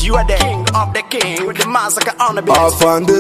you are the king of the king with the massacre on the beat. afande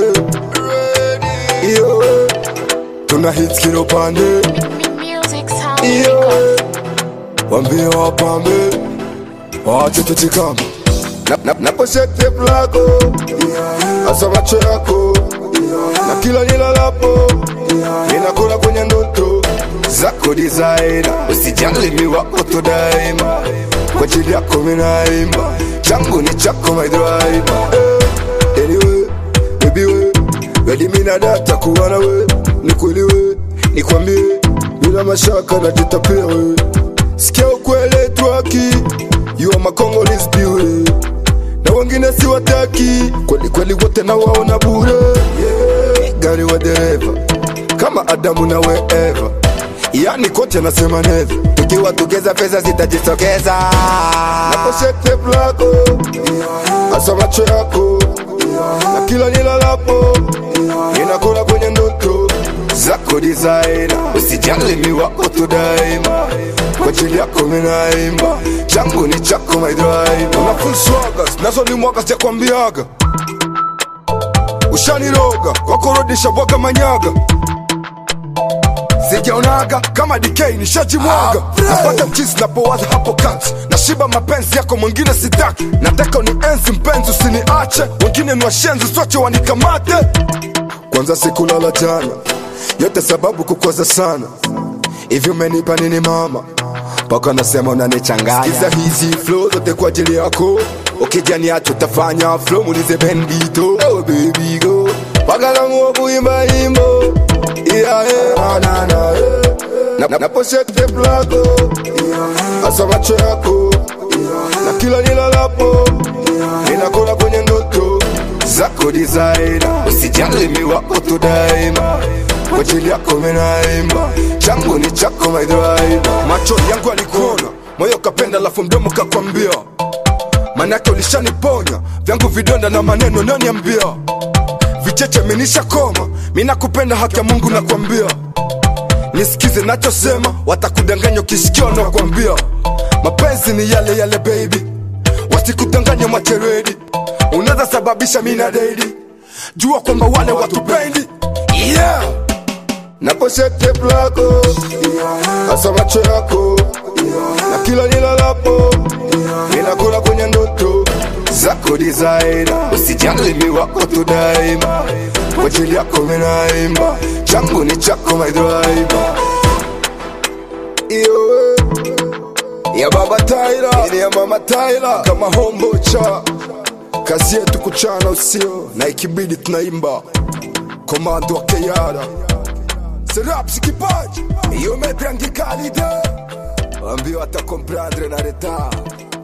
iyo tuna hits kila upande Music sound iyo records. wambie wapambe waache tuchikama Na- na- naposhek tape lako hasa macho yako na kila nilalapo ninakula kwenye ndoto zako designer usijali mi wako tu daima kwa ajili yako minaimba changu ni chako my driver Eh, anyway baby we wedi mina data kuwa na we ni kweli we nikwambie bila mashaka najitapia we sikia ukwele twaki you are my Congolese beauty na wengine si wataki kweli kweli wote na waona bure yeah. gari wa dereva kama Adamu na we Eva yani kote nasema neva tukiwa tugeza pesa zitajitokeza naposhete lako hasa macho yako na kila nilalapo ninakula kwenye ndoto zako designer usijali mi wako tu daima kwa ajili yako minaimba changu ni chako my driver una full swagas nazo ni mwaka sijakwambiaga ushaniroga wakorodisha bwaga manyaga sijaonaga kama DK nishajimwaga napata mchizi napowaza hapo kati nashiba mapenzi yako mwingine sitaki nataka ni enzi mpenzi usiniache wengine ni washenzi soche wanikamate kwanza sikulala jana yote sababu kukwaza sana hivi umenipa nini mama mpaka nasema unanichanganya sikiza hizi flow zote kwa ajili yako ukijaniacho tafanya flow mulize bendito oh baby go mpaka namuo kuimba imbo yeah, yeah. na, na, yeah. na, na, naposhete plako hasa macho yako na kila nilalapo ninakula kwenye ndoto zako designer usijali mi wako tu daima kwa ajili yako minaimba changu ni chako my driver macho yangu alikuona moyo kapenda lafu mdomo kakwambia manake ulishaniponya vyangu vidonda na maneno naniambia vicheche minisha koma minakupenda haki ya mungu nakwambia nisikize nachosema watakudanganya ukisikia nakwambia mapenzi ni yale yale baby wasikudanganya macheredi unaweza sababisha mina daidi jua kwamba wale watupendi yeah. naposhete plako hasa macho yako na kila nilalapo ninakula kwenye ndoto zako designer usijali mi wako tu daima kwa ajili yako minaimba changu ni chako my driver iyo ya baba Tyra ini ya mama Tyra kama hombo cha kazi yetu kuchana usio na ikibidi tunaimba komando wa Keyara Serapsi kipaji iyo mepiangikali de ambio atakomprendre na retard